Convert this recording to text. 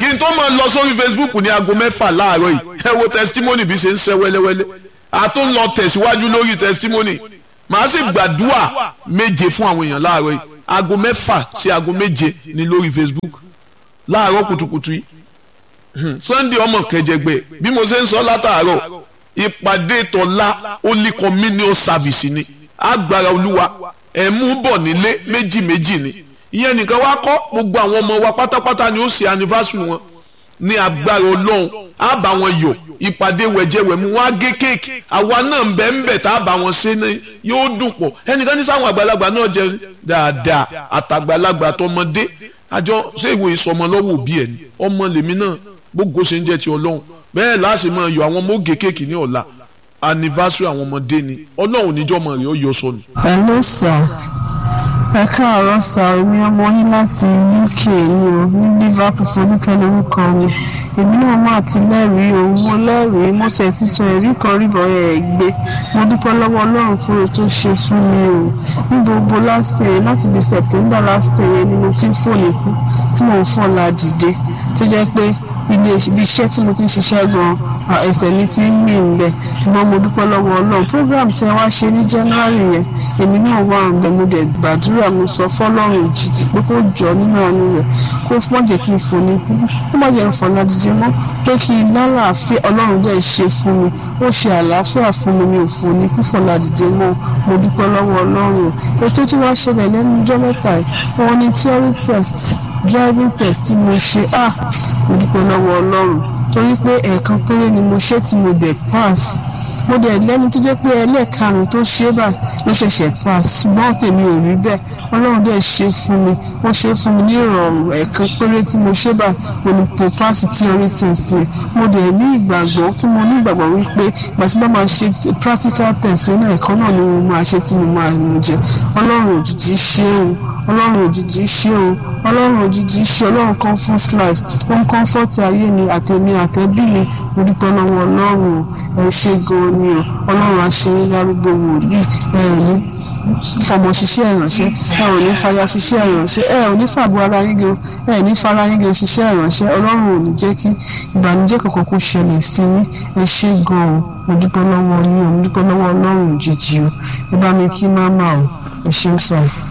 kí n tó máa lọ sórí Facebook ní aago mẹ́fà láàárọ̀ yìí ẹ wo testimony bí ṣe ń ṣe wẹ́lẹ́wẹ́lẹ́ a tún lọ tẹ̀síwájú lórí testimony màá sì gbàdúrà méje fún àwọn èèyàn láàárọ̀ yìí aago mẹ́fà sí aago méje ní lórí Facebook láàárọ̀ kùtùkùtù yìí Sunday ọmọ kẹjẹgbẹ bí mo ṣe ń sọ látàárọ̀ ìpàdé tọ́lá Holy Communion Service ni agbára olúwa ẹ̀ mú bọ̀ nílé méjì méjì ni ìyẹn nìkan wá kọ́ gbogbo àwọn ọmọ wa pátápátá ni ó ṣe anniversary wọn ní agbára ọlọ́run á bá wọn yọ̀ ìpàdé wẹ̀jẹ̀wẹ̀mú wọn á gé kéèkì àwa náà ń bẹ̀ ń bẹ̀ tá a bá wọn ṣe ní yóò dùn pọ̀ ẹnìkan ní sáwọn àgbàlagbà náà jẹ dáadáa àtàgbàlagbà tọmọdé àjọ ṣé ìwé ìsọmọ lọ́wọ́ òbí ẹ̀ ni ọmọ lèmi náà gbogbo ṣe ń jẹ́ ti ọlọ́run bẹ́ẹ̀ láti máa yọ àwọn ọmọ ó gé kéèkì ní ọ̀la anniversary àwọn ọmọdé ni ọlọ́run níjọ́mọ rẹ̀ ó yọ sọnù. hello sir ẹ káàárọ̀ sá èmi ọmọ yín láti uk ni o ní liverpool folúkẹ́ lórúkọ mi èmi náà máa ti lẹ́rìí o mo lẹ́rìí mo tẹ̀ ti sọ ẹ̀rí kan rí bọ́yẹ̀ ẹ̀ gbé mo dúpẹ́ lọ́wọ́ ọlọ́run fún ohun tó ṣe fún mi o ní gbogbo last year láti di september last year ni mo ti ń fò níkú tí mo ń fọ́ la dìde tó jẹ́ pé ilé ibi iṣẹ́ tí mo ti ń ṣiṣẹ́ gan-an ẹsẹ̀ mi ti ń mì ń bẹ̀ ṣùgbọ́n mo dúpẹ́ lọ́wọ́ ọlọ́run program tí ẹ wá ṣe ní january yẹn èmi náà wà ń bẹ̀ mo dẹ̀ gbàdúrà mo sọ fọlọ́run jìjì pé kó jọ nínú àánú rẹ̀ kó má jẹ́ kí n fò ní kú kó má jẹ́ n fọ̀ ládìjẹ́ mọ́ pé kí n lálàáfíà ọlọ́run dẹ̀ ṣe fún mi ó ṣe àlàáfíà fún mi mi ò fò ní kú fọ̀ ládìjẹ́ mọ́ mo dúpẹ́ lọ́wọ́ ọlọ́run ètò tí wàá ṣẹlẹ̀ lẹ́nu ọjọ́ mẹ́ta yìí wọn ní theory test driving test tí mo ṣe ah mo dúpẹ́ lọ́wọ́ ọlọ́run torí pé ẹ̀ẹ̀kan péré ni mo ṣe tí mo dẹ̀ pass mo dẹ̀ lẹ́nu tó jẹ́ pé ẹlẹ́ẹ̀karùn-ún tó ṣe báyìí ló ṣẹ̀ṣẹ̀ pass ṣùgbọ́n tèmi ò rí bẹ́ẹ̀ ọlọ́run dẹ̀ ṣe fún mi wọ́n ṣe fún mi ní ìrọ̀rùn ẹ̀ẹ̀kan péré tí mo ṣe báyìí mo ní mo pass theory test yẹn mo dẹ̀ ní ìgbàgbọ́ tí mo ní ìgbàgbọ́ wípé ìgbà tí bá máa ṣe practical test náà ẹ̀kan náà ni mo máa ṣe tí mo máa mú jẹ ọlọ́run òjijì ṣe é o ọlọ́run òjijì ṣe o ọlọ́run òjijì ṣe ọlọ́run comfort life ó ń comfort ayé mi àtẹ̀mí àtẹ̀bí mi mo dúpẹ́ lọ́wọ́ ọlọ́run ẹ ṣe gan-an ni o ọlọ́run àṣeyẹ lárúgbó wòlíì ẹ ò ní fọmọ ṣiṣẹ́ ìránṣẹ́ ẹ ò ní fàyà ṣiṣẹ́ ìránṣẹ́ ẹ ò ní fàbọ̀ ara yín gan ẹ ní fara yín gan ṣiṣẹ́ ìránṣẹ́ ọlọ́run ò ní jẹ́ kí ìbànújẹ́ kankan kó ṣẹlẹ̀ sí yín ẹ ṣe gan-an mo dúpẹ́ lọ́wọ́ yín o mo dúpẹ́ lọ́wọ́ ọlọ́run òjijì o ẹ bá mi kí má má o ẹ ṣeun sáà.